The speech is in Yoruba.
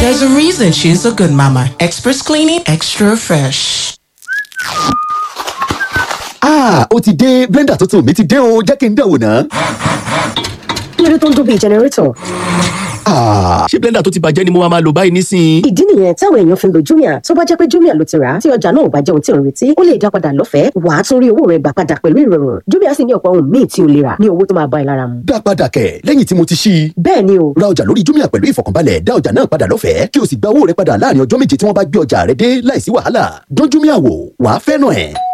There's a reason she's a good mama. Express cleaning, extra fresh. Ah, ó ti dé blender tuntun mi ti dé o jẹ́ kí n dẹ̀wò ná. kí ló dé tó ń dún bíi jẹnẹrétọ̀ Ah, ṣé blender tó ti bàjẹ́ ni mo máa máa lò báyìí nísìnyí. ìdí nìyẹn táwọn èèyàn fi ń lo jumia tó bá jẹ́ pé jumia ló ti rà á tí ọjà náà ò bá jẹ́ ohun tí ò ń retí ó lè dá padà lọ́fẹ̀ẹ́ wàá tún rí owó rẹ̀ gbà padà pẹ̀lú ìrọ̀rùn jumia sì ní ọ̀pọ̀ ohun míì tí o lè rà ní owó tó máa bá ẹ lára mu. dá padà kẹ̀ lẹ́yìn tí mo ti ṣí i. bẹ́ẹ̀ ni o ra ọjà lórí jumia pẹ̀lú ìfọ̀kànbalẹ̀ dá ọjà náà padà lọ́fẹ̀ẹ́ kí o sì gba owó rẹ padà láàrin ọjọ́ méje tí wọ́n bá gbé ọjà rẹ dé láìsí wàhálà dán jumia wò wàá fẹ́ràn ẹ̀.